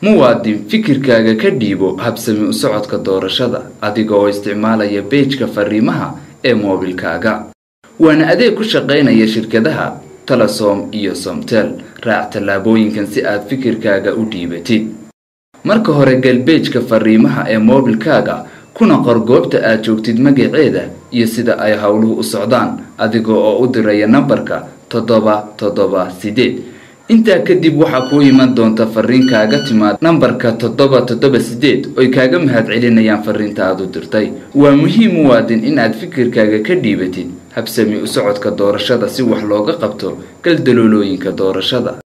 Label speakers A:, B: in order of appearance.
A: muwaadin fikirkaaga ka dhiibo habsami u socodka doorashada adiga oo isticmaalaya beejka fariimaha ee moobilkaaga waana adeeg ku shaqaynaya shirkadaha telesom iyo somtel raac tallaabooyinkan si aad fikirkaaga u dhiibatid marka hore gal beejka fariimaha ee moobilkaaga kuna qor goobta aad joogtid magaceeda iyo sida ay howluhu u socdaan adiga oo u diraya nambarka toddoba toddoba sideed intaa kadib waxaa kuu iman doonta fariin kaaga timaad nambarka toddoba toddoba sideed oy kaaga mahad celinayaan fariinta aad u dirtay waa muhiim muwaadin in aad fikirkaaga ka dhiibatid habsami u socodka doorashada si wax looga qabto galdaloolooyinka doorashada